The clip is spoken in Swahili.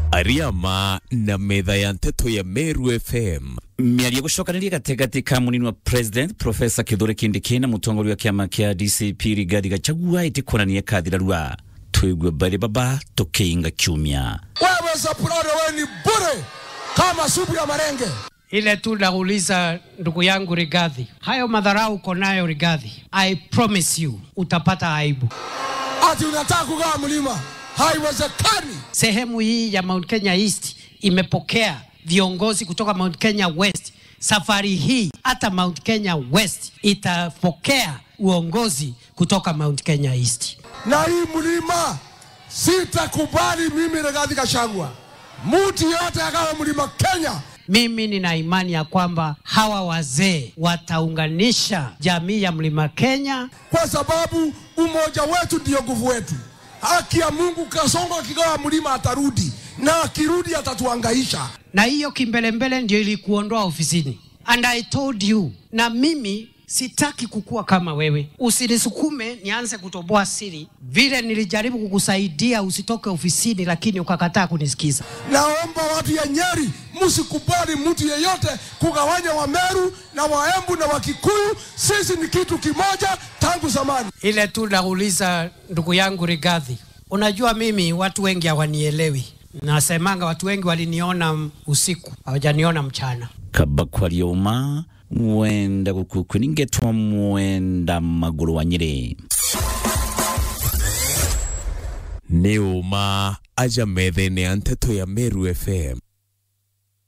Ariama na metha ya nteto ya Meru FM miario gucokanĩria gatagati ka munini wa president profesa kithure kindiki na mutongoria wa kiama kia dcp rigathi gachagua itikonania kathirarua twigue bari baba tukiinga kiumia Wewe Soprano, wewe ni bure kama supu ya marenge. ile tu nauliza ndugu yangu Rigathi, hayo madharau uko nayo Rigathi, I promise you utapata aibu. Ati unataka kugawa mlima? Haiwezekani. Sehemu hii ya Mount Kenya East imepokea viongozi kutoka Mount Kenya West. Safari hii hata Mount Kenya West itapokea uongozi kutoka Mount Kenya East. Na hii mlima sitakubali mimi Rigathi Gachagua, mtu yote agawe mlima Kenya. Mimi nina imani ya kwamba hawa wazee wataunganisha jamii ya Mlima Kenya kwa sababu umoja wetu ndio nguvu wetu. Haki ya Mungu, Kasongo akigawa mlima atarudi, na akirudi atatuangaisha. na hiyo kimbelembele ndio ilikuondoa ofisini. And I told you, na mimi sitaki kukua kama wewe. Usinisukume nianze kutoboa siri. Vile nilijaribu kukusaidia usitoke ofisini, lakini ukakataa kunisikiza. Naomba watu ya Nyeri, msikubali mtu yeyote kugawanya Wameru na Waembu na Wakikuyu. Sisi ni kitu kimoja tangu zamani. Ile tu nauliza ndugu yangu Rigathi, unajua mimi watu wengi hawanielewi. Nasemanga watu wengi waliniona usiku, hawajaniona mchana. kaba kwarioma wenda gukukwe ningetwa mwenda maguru wa nyiri nĩ ũma aja metha-inĩ ya nteto ya Meru FM